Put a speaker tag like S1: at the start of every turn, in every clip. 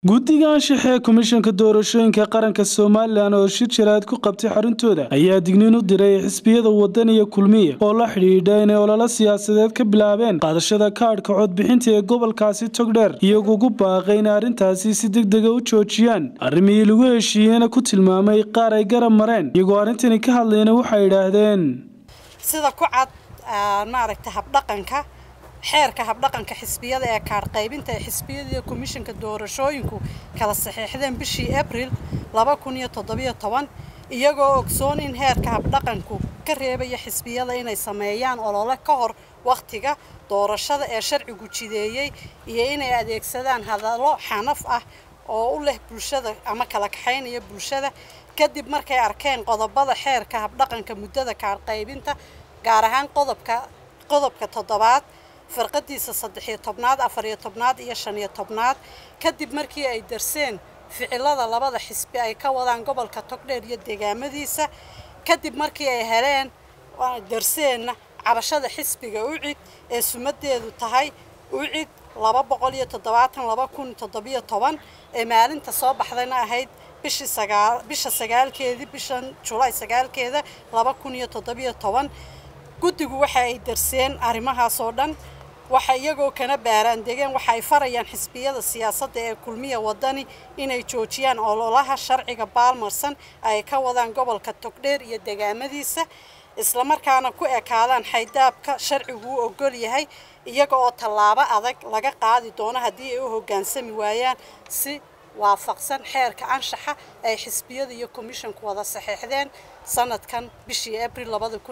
S1: guddiga anshaxa ee komishanka doorashooyinka qaranka somalilan oo shir jaraad ku qabtay xaruntooda ayaa digniin u diray xisbiyada wadan iyo kulmiya oo la xidhiidha inay ololo siyaasadeed ka bilaabeen qaadashada kaadhka codbixinta ee gobolkaasi togdheer iyagoo ugu baaqay inay arrintaasi si degdega u joojiyaan arrimihii lagu heshiiyeyna ku tilmaamay qaar ay garab mareen iyagoo arrintani ka hadlayna waxay idhaahdeen
S2: sida ku cad maaragta habdhaqanka xeerka habdhaqanka xisbiyada ee kaadh qaybinta ee xisbiyada komishanka doorashooyinku kala saxiixdeen bishii abril iyagoo ogsoon in heerka habdhaqanku ka reebaya xisbiyada inay sameeyaan olole ka hor wakhtiga doorashada ee sharcigu jideeyey iyo inay adeegsadaan hadallo xanaf ah oo u leh bulshada ama kala kaxaynaya bulshada kadib markay arkeen qodobada xeerka habdhaqanka muddada kaadh qaybinta gaar ahaan qodobka qodobka toddobaad farqadiisa saddexiyo tobnaad afariyo tobnaad iyo shaniyo tobnaad kadib markii ay darseen ficilada labada xisbi ay ka wadaan gobolka togdheer iyo deegaamadiisa kadib markii ay heleen darseenna cabashada xisbiga ucid ee sumadeedu tahay ucid laba boqol iyo toddobaatan laba kun toddobiyo toban ee maalinta soo baxdayna ahayd bishii sagaal bisha sagaalkeedii bishan julaay sagaalkeeda laba kun iyo toddobiyo toban guddigu waxa ay darseen arrimahaas oo dhan waxa iyagoo kana baaraan degeen waxa ay farayaan xisbiyada siyaasadda ee kulmiya wadani inay joojiyaan ololaha sharciga baalmarsan ay ka wadaan gobolka togdheer iyo deegaamadiisa islamarkaana ku ekaadaan xaydaabka sharcigu u ogol yahay iyaga oo tallaabo adag laga qaadi doono haddii ay u hoggaansami waayaan si waafaqsan xeerka anshaxa ay xisbiyada iyo komishanku wada saxeexdeen sanadkan bishii abril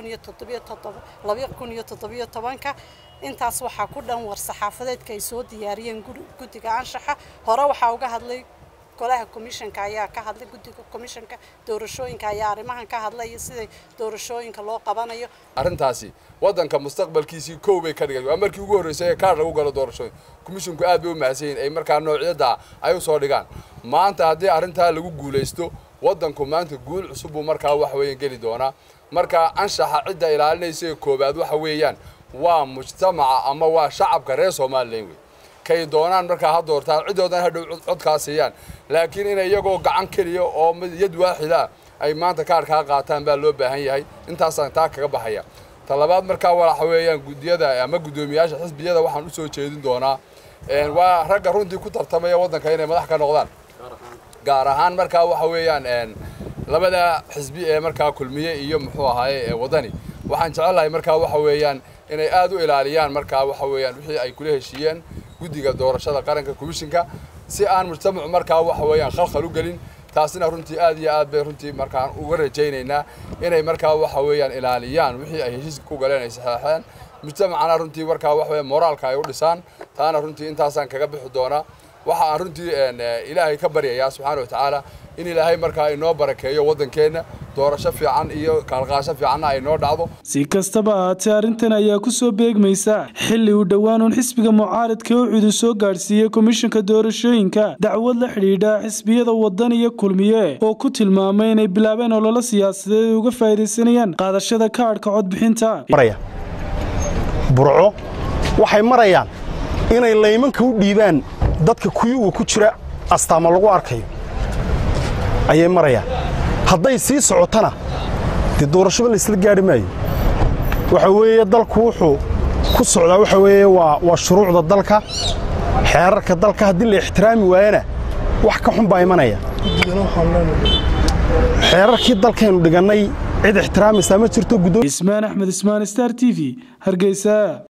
S2: ka intaas waxaa ku dhan war saxaafadeedka ay soo diyaariyeen guddiga anshaxa hore waxaa uga hadlay golaha komishanka ayaa ka hadlay guddiga komishanka doorashooyinka ayaa arrimahan ka hadlay iyo siday doorashooyinka loo qabanayo
S3: arrintaasi waddanka mustaqbalkiisii kow bay ka dhigay waa markii ugu horreysay ee kaar lagu galo doorashooyin komishinku aad bay u mahadsan yihin ay markaa noocyada ay u soo dhigaan maanta haddii arrintaa lagu guulaysto waddanku maanta guul cusub buu markaa waxa weeyaan geli doonaa marka anshaxa cidda ilaalinaysa ee koowaad waxa weeyaan waa mujtamaca ama waa shacabka reer somalilan wey kay doonaan markaa ha doortaan ciddoodan hadhow codkaa siiyaan laakiin inay iyagoo gacan keliya oo yad waaxida ay maanta kaarkaa qaataan baa loo baahan yahay intaasaan taa kaga baxaya talabaad markaa waxa weeyaan guddiyada ama guddoomiyaasha xisbiyada waxaan u soo jeedin doonaa waa ragga runtii ku tartamaya waddanka inay madax ka noqdaan gaar ahaan markaa waxa weeyaan labada xisbi ee markaa kulmiye iyo muxuu ahaaye wadani waxaan jecelahay markaa waxa weeyaan inay aad u ilaaliyaan markaa waxa weeyaan wixii ay kula heshiiyeen guddiga doorashada qaranka komishinka si aan mujtamacu markaa waxa weeyaan khalkhal u gelin taasina runtii aad iyo aad bay runtii markaan uga rajaynaynaa inay markaa waxa weeyaan ilaaliyaan wixii ay heshiiska ku galeen ay saxeexeen mujtamacana runtii markaa waxa weeyaan moraalka ay u dhisaan taana runtii intaasaan kaga bixi doonaa waxa aan runtii ilaahay ka baryayaa subxaana wa tacaala in ilaahay markaa inoo barakeeyo waddankeenna doorasho fiican iyo kaalqaasho fiicanna ay noo dhacdo
S1: si kastaba ahaatee arrintan ayaa ku soo beegmaysa xilli uu dhowaan uun xisbiga mucaaradka ucudu soo gaadhsiiyey komishanka doorashooyinka dacwad la xidhiidha xisbiyada wadan iyo kulmiye oo ku tilmaamay inay bilaabeen ololo siyaasadeed uga faa'iidaysanayaan qaadashada kaadhka codbixinta
S4: burco waxay marayaan inay laymanka u dhiibaan dadka kuyuga ku jira astaama lagu arkayo ayay marayaan hadday sii socotana dee doorashaba laysla gaadhi maayo waxa weeye dalku wuxuu ku socdaa waxa weeye waa shuruucda dalka xeerarka dalka haddii la ixtiraami waayana wax ka xun baa imanaya xeerarkii dalkaynu dhigannay cid ixtiraamaysaa ma jirto
S1: ismaan axmed ismaan star t v hargeysa